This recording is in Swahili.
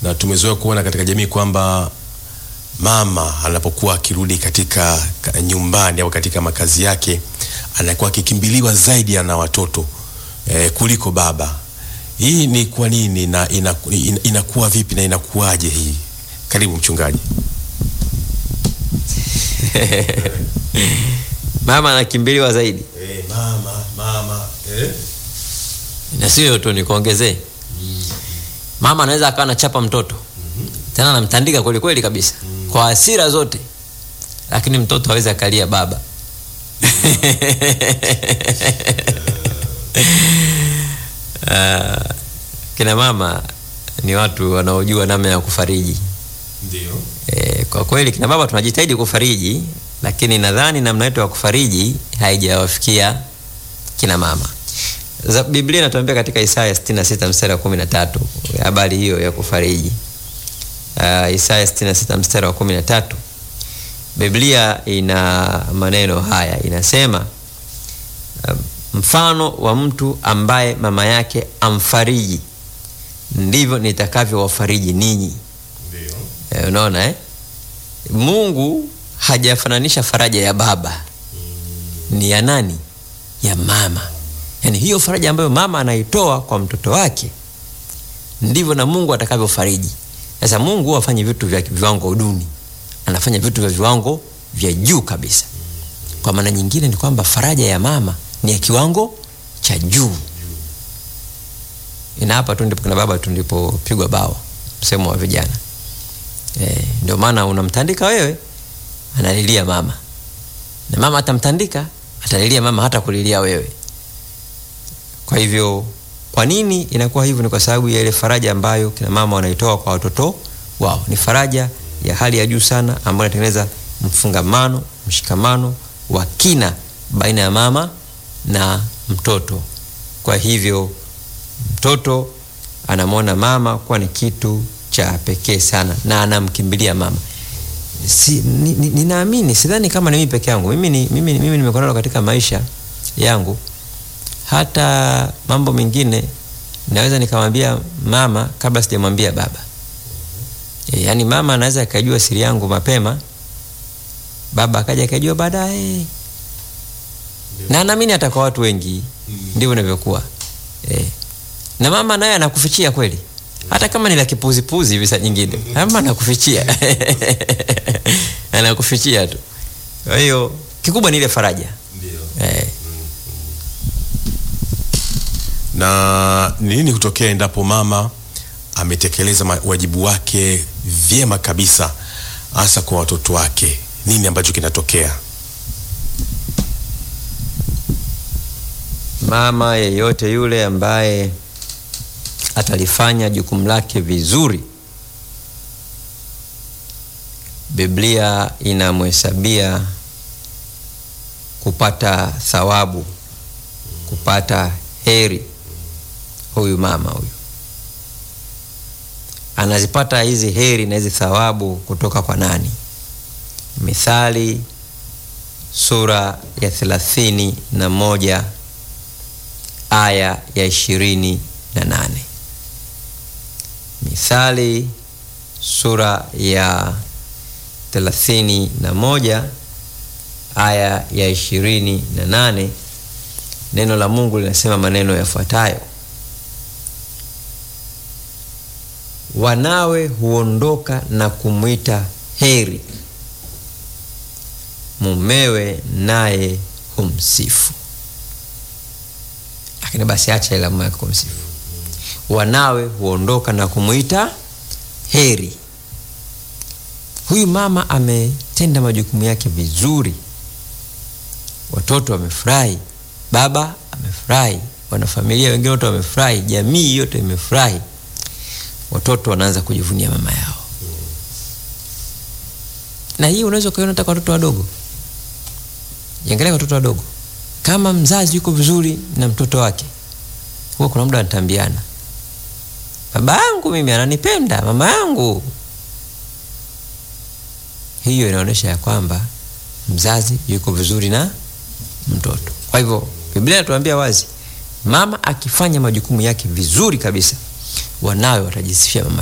na tumezoea kuona katika jamii kwamba mama anapokuwa akirudi katika ka- nyumbani au katika makazi yake anakuwa akikimbiliwa zaidi na watoto eh, kuliko baba. Hii ni kwa nini na inaku- ina, inakuwa vipi na inakuwaje hii? Karibu mchungaji. mama anakimbiliwa zaidi Eh, mama mama eh? na sio tu nikuongezee mama anaweza akawa anachapa mtoto tena anamtandika kweli kweli kabisa kwa hasira zote lakini mtoto hawezi akalia baba Ah, kina mama ni watu wanaojua namna ya kufariji Ndio. E, kwa kweli kina baba tunajitahidi kufariji, lakini nadhani namna yetu ya kufariji haijawafikia kina mama. Za, Biblia inatuambia katika Isaya 66 mstari wa 13 habari hiyo ya kufariji. Uh, Isaya 66 mstari wa 13 Biblia ina maneno haya, inasema uh, mfano wa mtu ambaye mama yake amfariji ndivyo nitakavyowafariji ninyi. Ndio. Eh, unaona eh? Mungu hajafananisha faraja ya baba, ni ya nani? Ya mama. Yaani hiyo faraja ambayo mama anaitoa kwa mtoto wake ndivyo na Mungu atakavyofariji. Sasa Mungu huwa hafanyi vitu vya viwango duni, anafanya vitu vya viwango vya juu kabisa. Kwa maana nyingine ni kwamba faraja ya mama ni ya kiwango cha juu. Ina hapa tu ndipo kina baba tu ndipopigwa bao, msemo wa vijana. Eh, ndio maana unamtandika wewe, analilia mama, na mama atamtandika, atalilia mama, hata kulilia wewe. Kwa hivyo, kwa nini inakuwa hivyo? Ni kwa sababu ya ile faraja ambayo kina mama wanaitoa kwa watoto wao. Ni faraja ya hali ya juu sana, ambayo inatengeneza mfungamano, mshikamano wa kina baina ya mama na mtoto. Kwa hivyo mtoto anamwona mama kuwa ni kitu cha pekee sana na anamkimbilia mama. Si, ni, ni, ninaamini sidhani kama ni mimi peke yangu. Mimi, ni, mimi, mimi nimekuwa nalo katika maisha yangu, hata mambo mengine naweza nikamwambia mama kabla sijamwambia baba. E, yaani mama anaweza akajua siri yangu mapema, baba akaja akajua baadaye, na naamini hata kwa watu wengi ndivyo inavyokuwa e. Na mama naye anakufichia kweli hata kama ni la kipuzipuzi hivi saa nyingine, ama anakufichia anakufichia tu. Kwa hiyo kikubwa ni ile faraja Ndio. eh. na ni nini hutokea endapo mama ametekeleza ma- wajibu wake vyema kabisa hasa kwa watoto wake nini ambacho kinatokea Mama yeyote yule ambaye atalifanya jukumu lake vizuri, Biblia inamhesabia kupata thawabu, kupata heri. Huyu mama huyu anazipata hizi heri na hizi thawabu kutoka kwa nani? Mithali sura ya thelathini na moja aya ya ishirini na nane. Mithali sura ya thelathini na moja aya ya ishirini na nane. Neno la Mungu linasema maneno yafuatayo: wanawe huondoka na kumwita heri, mumewe naye humsifu. Lakini basi acha ila mume wake kumsifu. Wanawe huondoka na kumwita heri. Huyu mama ametenda majukumu yake vizuri, watoto wamefurahi, baba amefurahi, wanafamilia wengine wote wamefurahi, jamii yote imefurahi, watoto wanaanza kujivunia mama yao. Na hii unaweza ukaiona hata kwa watoto wadogo. Jiangalia watoto wadogo, kama mzazi yuko vizuri na mtoto wake, huwa kuna muda wanatambiana, baba yangu mimi ananipenda, mama yangu. Hiyo inaonyesha ya kwamba mzazi yuko vizuri na mtoto. Kwa hivyo Biblia inatuambia wazi, mama akifanya majukumu yake vizuri kabisa, wanawe watajisifia mama